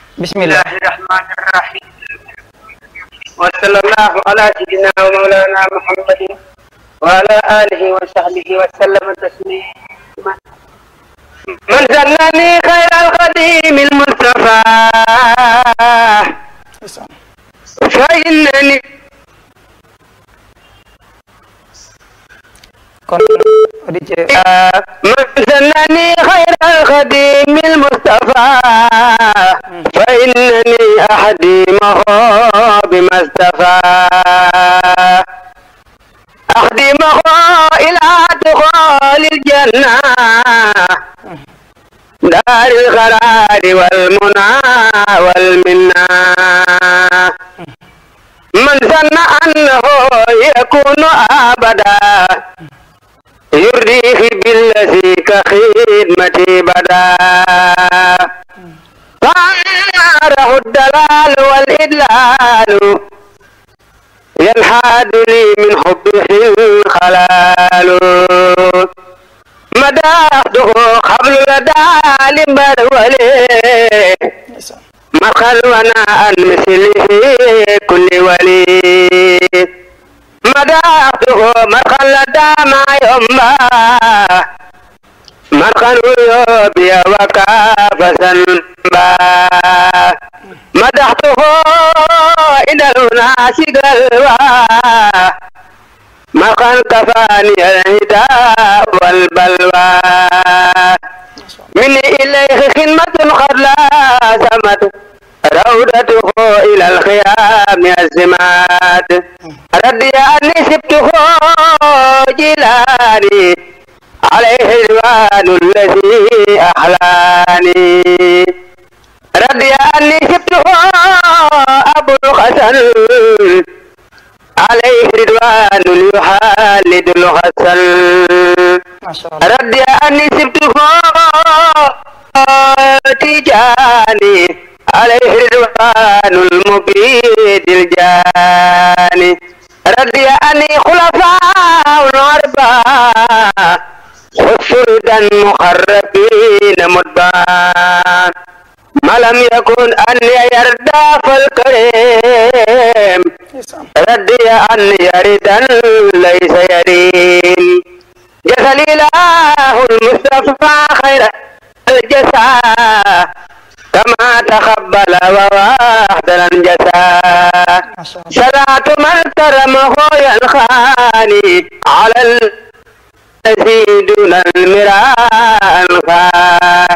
bismillah الله الرحمن الرحيم وصلى الله على سيدنا ومولانا محمد وعلى آله وصحبه وسلم تسليما من سنني خير القديم المصطفى فإنني kon auditeur من سنني خير الخديم المصطفى فإنني أحديمه بما اصطفى أخدمه إلى دخول الجنة دار القرار والمنى والمنى من ظن أنه يكون أبدا يرضيه بالذي كخدمتي بدا فأره الدلال والإدلال ينحاد لي من حبه الخلال مدحته قبل لدى لمرولي مخل وانا عن مثله كل ولي مدحته مخل لدى ما يما مخل يوبي وكاف سنبا مدحته إلى الناس قلبا مخل كفاني الهدى والبلوى مني إليه خدمة قد لازمت روضته إلى الخيام الزمات ردي أني سبته جلاني عليه الوان الذي أحلاني ردي أني سبته أبو الحسن عليه رضوان يحالد الحسن masha Allah ردي أني سبته تجاني عليه رضوان المبيد الجاني ردي أني خلفاء الأربعة خسردا مخربين مدبان ما لم يكن أن يرضى فالكريم ردي أن يردا ليس يرين جزل الله المصطفى خير الجزاء كما تقبل وواحدا الجزاء masha Allah صلاة من كرمه ينخاني على الذي دون المراء الخان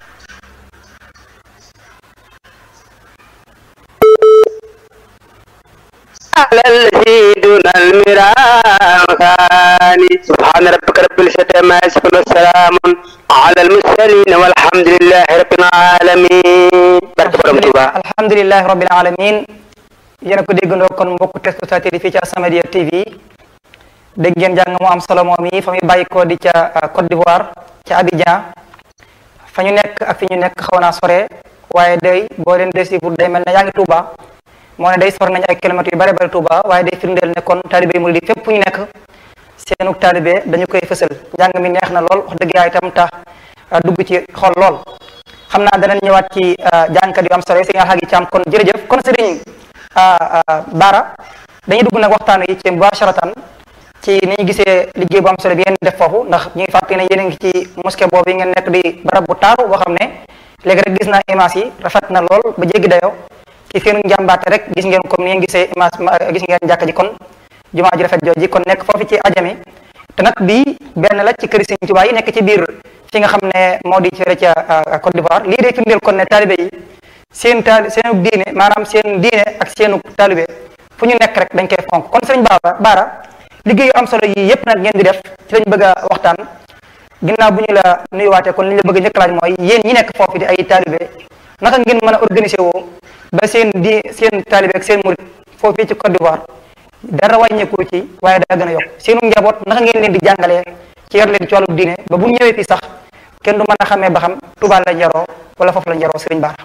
على الذي دون المراء الخان سبحان ربك رب العزة عما يصفون وسلام على المرسلين والحمد لله رب العالمين barke borom Tuubaa alhamdulilahi rabbil alamin yéen a ko déggandoo kon mbokku téléspectateurs yi fii ci As-Samadiyya TV dégg ngeen jàng mu am solo moom yi fa muy bàyyi ko di ca uh, Côte d'Ivoire ca Abidjan fa ñu nekk ak fi ñu nekk xaw naa sore waaye day boo leen desi pour day mel ne yaa ngi Touba moo ne day sor nañu ay kilomètres yu bare bare Touba waaye day firndeel ne kon taalibe yi murid yi fépp fu ñu nekk seenu taalibe dañu koy fësal njàng mi neex na lool wax dëgg yaa itam tax uh, dugg ci xol lool xam naa danañ ñëwaat ci jàngkat yu am solo yi sëñ Alxaaji Caam kon jërëjëf kon sëriñ Baara dañuy dugg nag waxtaan yi ci mubasharatan ci ni ñu gisee liggéey bu am solo bi ngeen def foofu ndax ñu ngi fàttali ne yéen a ngi ci mosquée boobu yi ngeen nekk di barab bu taaru boo xam ne léegi rek gis naa image yi rafet na lool ba jéggi dayoo ci seen njàmbaate rek gis ngeen comme ni ngeen gisee image gis ngeen jàkka ji kon jumaa ji rafet jooji kon nekk foofu ci ajami te nag bii benn la ci këri Sëriñ Tuubaa yi nekk ci biir fi nga xam ne moo di fële ca Côte d'Ivoire lii de firndeel kon ne taalibe yi seen taali seenu diine maanaam seen diine ak seenu taalibe fu ñu nekk rek dañ koy fonk kon sëriñ Baara Baara liggéey yu am solo yi yépp nag ngeen di def ci lañ bëgg a waxtaan ginnaaw bu ñu la nuyuwaatee kon li ñu la bëgg a njëkk laaj mooy yéen ñi nekk foofu di ay taalibe naka ngeen mën a organiser woo ba seen di seen taalibe ak seen murit foofu ci Côte d'Ivoire dara wàññeeku ci waaye daa gën a yokk seenu njaboot naka ngeen leen di jàngalee ci yar leen ci wàllu diine ba bu ñëwee fii sax kenn du mën a xamee ba xam Tuubaa la njaroo wala foofu la njaroo sëriñ Baara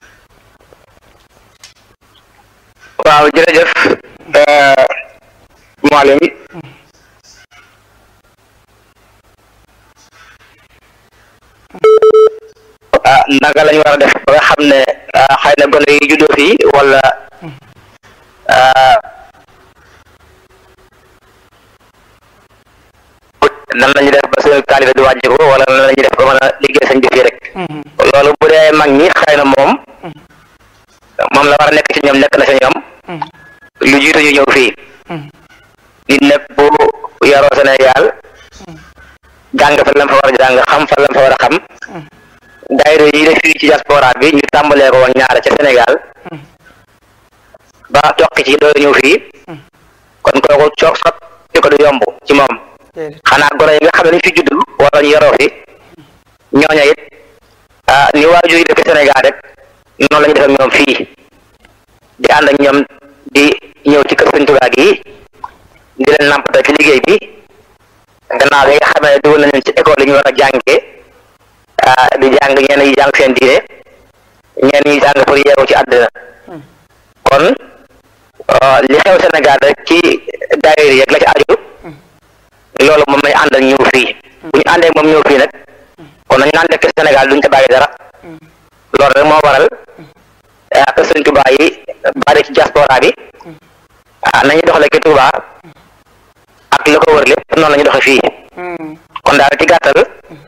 waaw jërëjëf Mouhalim ah naka lañu war a def ba nga xam ne xëy na gone yi juddoo fii wala nan lañu def ba suñu taalibe du wàññiku wala nan lañu def ba mën a liggéey sëñ bi fii rek loolu bu dee mag ñi xëy na moom moom la war a nekk ci ñoom nekk na ci ñoom lu jiitu ñu ñëw fii nit nag bu yaroo Sénégal jàng fa lam fa war a jàng xam fa lam fa war a xam daayira yi def fii ci diaspora bi ñu tàmbalee ko woon ñaara ca Sénégal ba toqi ci doo ñëw fii kon kooku coog sot di ko du yomb ci moom xanaa gone yi nga xam ne dañ fi judd wala ñu yaroo fi ñooña it ah ni waajur yi def Sénégal rek noonu la ñu def ak ñoom fii di ànd ak ñoom di ñëw ci kër Sëñ Tuubaa gi di leen nampatal ci liggéey bi gannaaw bi nga xam ne dugal nañu ci école yi ñu war a jàngee di jàng ñenn yi jàng seen diine ñenn yi jàng pour yeewu ci àddina kon li xew Sénégal rek ci daayira yi ak la ci aju loolu moom lañ àndal ñëw fii bu ñu àndee moom ñëw fii nag kon nañu àndee ak Sénégal duñ ca bàyyi dara loolu rek moo waral ak Sëñ Tuubaa yi bari ci diaspora bi nañu doxale ki Tuubaa ak la ko wër lépp noonu la ñu doxe fii kon daal ci gàttal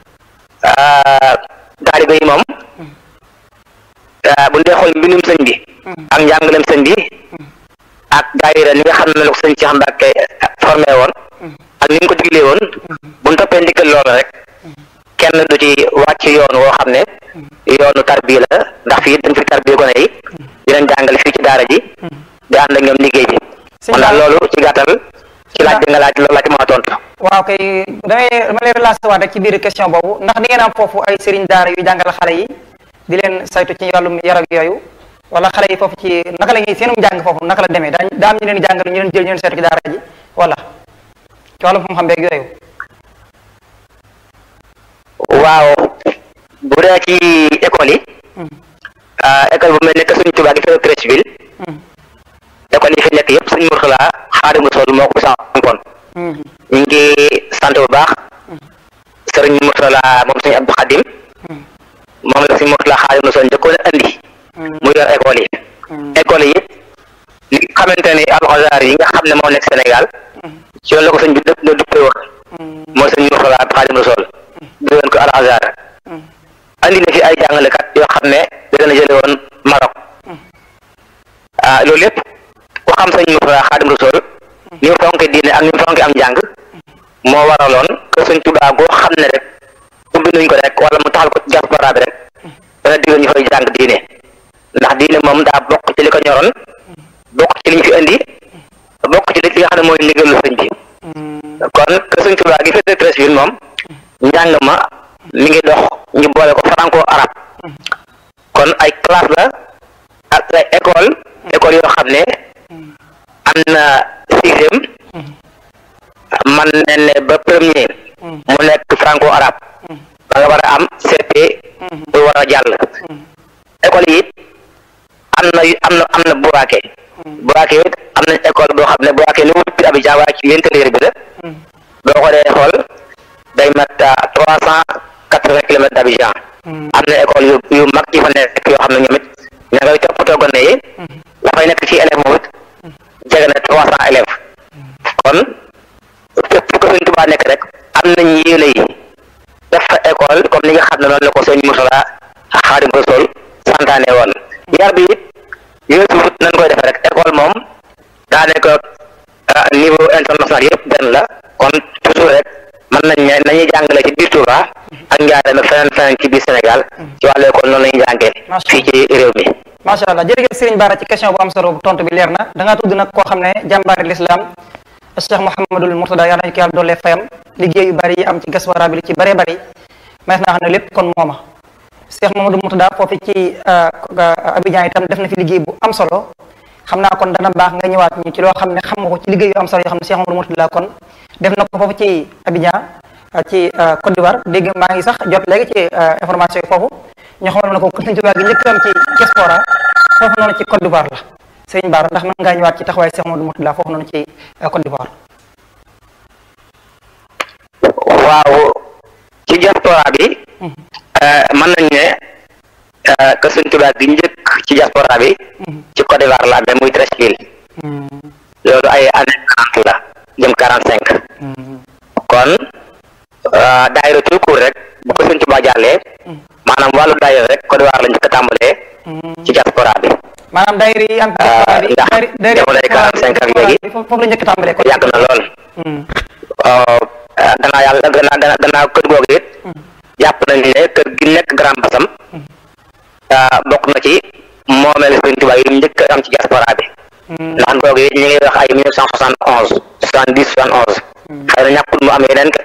taalibe yi moom bu dee xool mbindum sëñ bi ak njàngalem sëñ bi ak daayira ni nga xam ne la ko sëñ Cheikh Mbacke formé woon ak ni mu ko diglee woon bu ñu toppee ndigal loolu rek kenn du ci wàcc yoon woo xam ne yoonu tarbiya la ndax fii dañ fi tarbiya gone yi dinañ jàngale fii ci daara ji di ànd ak ñoom liggéey bi kon daal loolu ci gàttal ci laaj bi nga laaj loolu laa ci mën a tontu waaw kay damay dama lay relancer waat rek ci biir question boobu ndax di ngeen am foofu ay sëriñ daara yu jàngal xale yi di leen saytu ci wàllum yar ak yooyu wala xale yi foofu ci naka la ñuy seenum jàng foofu naka la demee daa daa am ñu leen jàngal ñu leen jël ñu leen saytu ci daara ji wala ci wàllum xam-xam beeg yooyu waaw bu dee ci école yi école bu mel ne que Sëñ Tuubaa gi fekk Treichville école yi fi nekk yëpp Sëñ Murtala Xaadimu Rasuul moo ko sampoon ñu ngi sant bu baax sëriñ Murtala moom Sëñ Abdou Xadim moom la Sëñ Murtala Xaadimu Rasuul njëkkoon a andi mu yor école yi école yi li nga xamante ni alxazaar yi nga xam ne moo nekk Sénégal ci yoon la ko sëñ bi dëpp na duppee woon mooy Sëñ Murtala Xaadimu Rasuul di woon ko alxazaar andi na fi ay jàngalekat yoo xam ne da leen a jële woon Maroc ah loolu lépp ku xam sëñ Murtala Xaadimu Rasuul ni mu fonke diine ak ni mu fonke am njàng moo waraloon que sëñ Tuubaa goo xam ne rek ubbi nañ ko rek wala mu taxal ko ci diaspora bi rek dana digal ñu fay jàng diine ndax diine moom daa bokk ci li ko ñoroon bokk ci li ñu fi indi bokk ci li nga xam ne mooy ndigalu sëñ bi kon que sëñ Tuubaa gi féete Treichville moom njàng ma mi ngi dox ñu boole ko franco arabe kon ay classe la ak ay école école yoo xam ne am na sixième man ne ne ba premier mu nekk franco arabe ba nga war a am CP bu war a jàll école yi it am na am na am na buraake buraake it am nañ école boo xam ne buraake ni wut bi Abidjan waaye ci l'intérieur bi la boo ko dee xool day mat trois cent quatre-vingts kilomètres d'Abidjan am na école yu yu mag yi fa nekk yoo xam ne ñoom it ña ngay toppatoo gone yi la fay nekk ci élève moom it jege na trois cent élèves kon fépp ko Sëñ Tuubaa nekk rek am nañ yéene yi def fa école comme ni nga xam ne noonu la ko sëñ Murtala Xaadimu Rasuul santaane woon yar bi it yooyu suufut nañ koy defee rek école moom daa nekk niveau international yëpp benn la kon toujours rek mën nañ ne nañuy jàngale ci biir Touba ak njaarame feneen feneen ci biir Sénégal ci wàllu école noonu la ñuy jàngee fii ci réew mi macha allah jërëjëf Serigne Bara ci question bu am solo bu tontu bi leer na da ngaa tudd nag koo xam ne jàmbaari lislaam Cheikh Mouhamadul Mourtada yàlla nañu ko yàlla doole fayam liggéey yu bari yi am ci diaspora bi ci bëree bëri mais naa xam ne lépp kon mooma Cheikh Mouhamadul Mourtada foofu ci Abidjan itam def na fi liggéey bu am solo xam naa kon dana baax nga ñëwaat ñu ci loo xam ne xam nga ko ci liggéey yu am solo yoo xam ne Cheikh Mouhamadul Mourtada kon def na ko foofu ci Abidjan ci Côte d'Ivoire dégg maa ngi sax jot léegi ci information yi foofu ñoo xamal na ko kër Sëñ Tuubaa gi njëkk am ci diaspora foofu noonu ci Côte d'Ivoire la Sëriñ Bara ndax mën ngaa ñëwaat ci taxawaay Cheikh Mouhamadul Mourtada foofu noonu ci Côte d'Ivoire waaw ci diaspora bi mën nañ ne kër Sëñ Tuubaa gi njëkk ci diaspora bi ci Côte d'Ivoire la amee muy Treichville loolu ay année quarante la jëm quarante cinq kon daayira tout court rek bu ko Sëñ Tuubaa jàllee maanaam wàllu daayira rek Côte d'Ivoire la njëkk a tàmbalee ci diaspora bi maanaam daayira yi am ndax jamono yi quarante cinq ak léegi foofu la njëkk a tàmbalee ko yàgg na lool danaa yàlla danaa danaa kër googu it jàpp nañ ne kër gi nekk Grand Bassam bokk na ci moomeel Sëñ Tuubaa yi njëkk am ci diaspora bi ndax googu it ñu ngi wax ay mille neuf cent soixante onze soixante dix soixante onze xëy na ñàkkul mu am yeneen